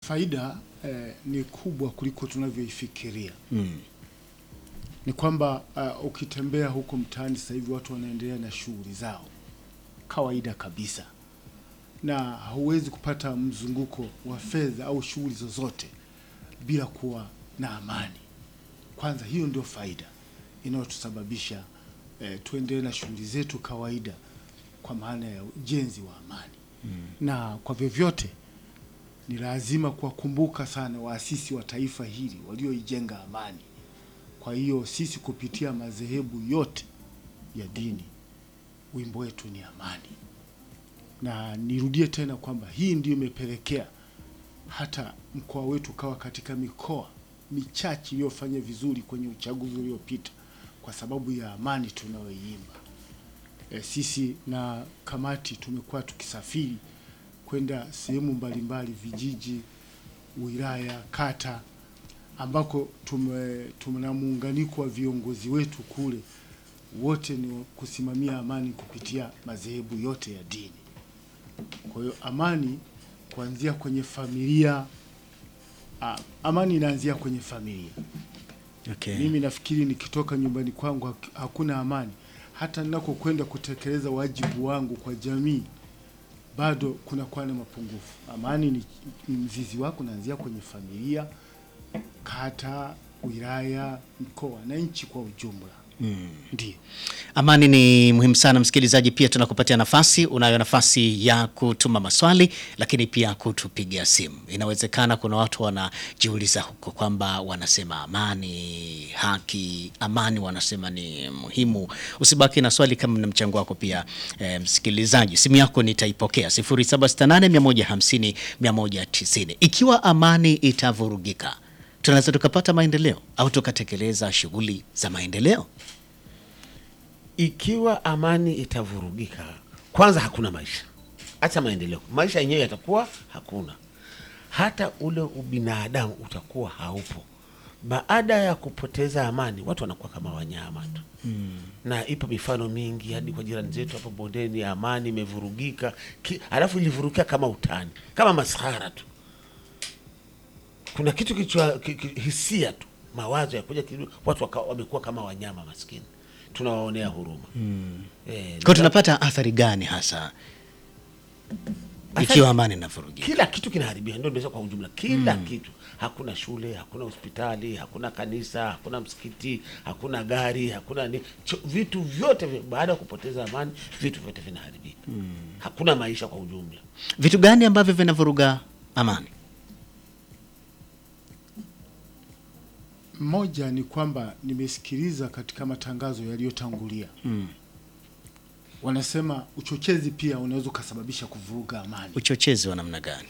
faida eh, ni kubwa kuliko tunavyoifikiria. Mm. Ni kwamba uh, ukitembea huko mtaani sasa hivi watu wanaendelea na shughuli zao kawaida kabisa, na hauwezi kupata mzunguko wa fedha au shughuli zozote bila kuwa na amani. Kwanza hiyo ndio faida inayotusababisha eh, tuendelee na shughuli zetu kawaida, kwa maana ya ujenzi wa amani mm. na kwa vyovyote ni lazima kuwakumbuka sana waasisi wa taifa hili walioijenga amani. Kwa hiyo sisi kupitia madhehebu yote ya dini, wimbo wetu ni amani, na nirudie tena kwamba hii ndiyo imepelekea hata mkoa wetu ukawa katika mikoa michache iliyofanya vizuri kwenye uchaguzi uliopita kwa sababu ya amani tunayoiimba. E, sisi na kamati tumekuwa tukisafiri kwenda sehemu mbalimbali, vijiji, wilaya, kata ambako tume, tuna muunganiko wa viongozi wetu kule, wote ni kusimamia amani kupitia madhehebu yote ya dini. Kwa hiyo amani kuanzia kwenye familia ah, amani inaanzia kwenye familia. Okay. Mimi nafikiri nikitoka nyumbani kwangu hak- hakuna amani, hata ninakokwenda kutekeleza wajibu wangu kwa jamii bado kunakuwa na mapungufu. Amani ni ni mzizi wako unaanzia kwenye familia, kata, wilaya, mkoa na nchi kwa ujumla. Ndiyo. Amani ni muhimu sana msikilizaji, pia tunakupatia nafasi. Unayo nafasi ya kutuma maswali, lakini pia kutupigia simu. Inawezekana kuna watu wanajiuliza huko kwamba wanasema amani, haki, amani wanasema ni muhimu. Usibaki na swali kama na mchango wako pia. E, msikilizaji, simu yako nitaipokea 0768 150 Ikiwa amani itavurugika, tunaweza tukapata maendeleo au tukatekeleza shughuli za maendeleo? Ikiwa amani itavurugika, kwanza hakuna maisha, acha maendeleo, maisha yenyewe yatakuwa hakuna, hata ule ubinadamu utakuwa haupo. Baada ya kupoteza amani, watu wanakuwa kama wanyama tu na ipo mifano mingi hadi kwa jirani zetu hapo bondeni, amani imevurugika, ki- alafu ilivurugika kama utani, kama maskhara tu. Kuna kitu kichwa ki, ki, hisia tu, mawazo ya kuja kidogo, watu waka, wamekuwa kama wanyama maskini, tunawaonea huruma eh, Kwa tunapata athari gani hasa ikiwa amani inavurugika? kila kitu kinaharibika, ndio nimesema kwa ujumla, kila kitu. Hakuna shule, hakuna hospitali, hakuna kanisa, hakuna msikiti, hakuna gari, hakuna ni, cho, vitu vyote vi- baada ya kupoteza amani, vitu vyote vinaharibika. Hakuna maisha kwa ujumla. Vitu gani ambavyo vinavuruga amani? Moja ni kwamba nimesikiliza katika matangazo yaliyotangulia wanasema uchochezi pia unaweza ukasababisha kuvuruga amani. Uchochezi wa namna gani?